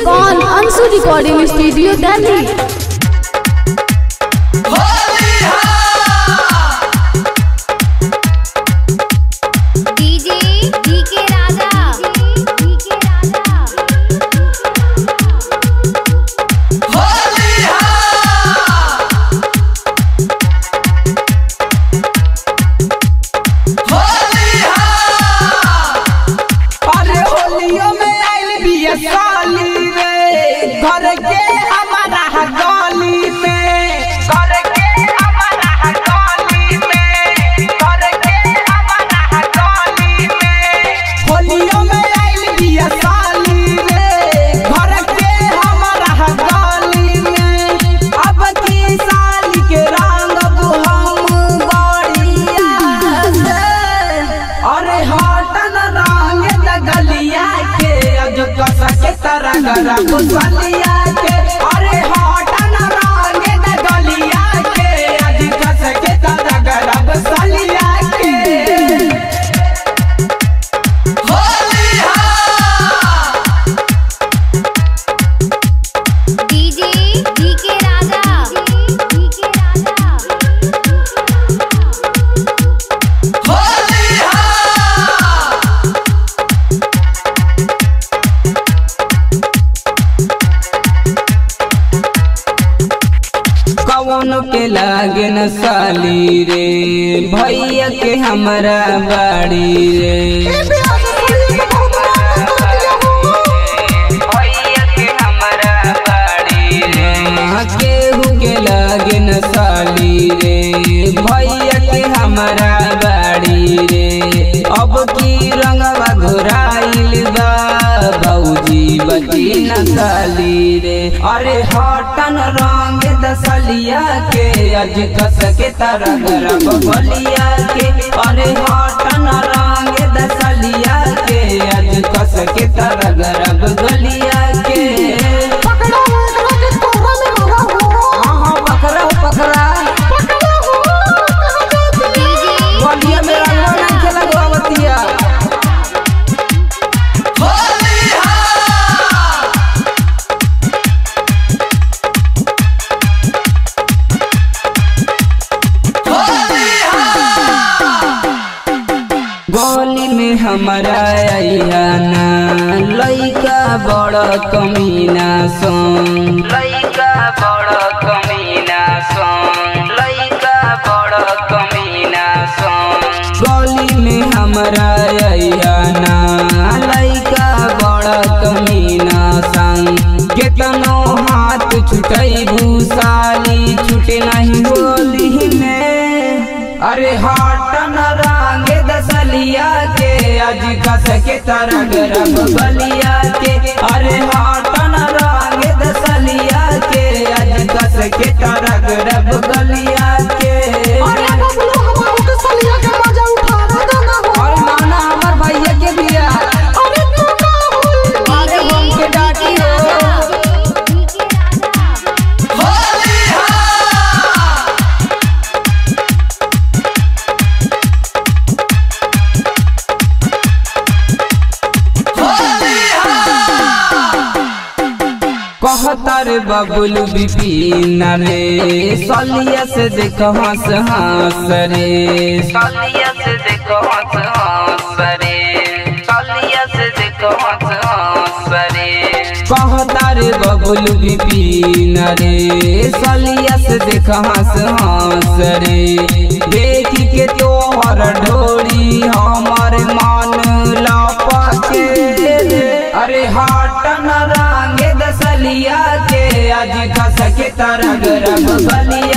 Music on Ansu Recording Studio, Delhi. DJ DK Raja DK Raja अरे होलियो में आइल बिया साली रे घर के हमारा गली में घर के हमारा गली में घर के हमारा गली में होलियो में आइल बिया साली रे घर के हमारा गली में अब की साली के रंग हम बढ़िया से अरे हटन रंग दगलिया के अज कस के तरह गरब सलिया के अरे हटन रंग दगलिया के अज कस के तरह गरब सलिया के DJ DK Raja DK Raja कौन के लागे न साली रे भैया के हमरा बाड़ी रे भैया के हमरा बाड़ी रे केहू के लागे न साली रे भैया के हमरा बाड़ी रे अब की रंगवा घुराइल बा भौजी बची न साली रे अरे हटन रंग दसलिया के अज कस के तरह गरब बलिया के अरे हटन रंग दसलिया के अज कस के तरह गरब गलिया के हाँ हाँ पकड़ा पकड़ा डीजे बलिया में रंगवा नहीं खेला गोवतिया गोली में हमारा अयाना लइका बड़ कमीना सोन लइका बड़ कमीना सोन लइका बड़ कमीना सोन गोली में हमारा अयाना लइका बड़ कमीना संग केतनो हाथ छुटई भूसाली छुटे नहीं होली में अरे हटन रंग दसलिया के अज कस के तरह गरब बलिया के अरे हटन रंग दसलिया के अज कस के तरह गरब गलिया के और नाना हमर भैया के बिया अरे बम के डाटी हो डीके राजा कहतर बबुल बिपिन रे सलिया से देख हंस हंस रे सलिया से देख हंस हंस रे सलिया से देख हंस हंस रे कहतर बबुल बिपिन रे सलिया से देख हंस हंस रे देख के तोहर ढोरी हमर मन लपके रे अरे हटन रंग दसलिया के आज कस के तरह गरब बलिया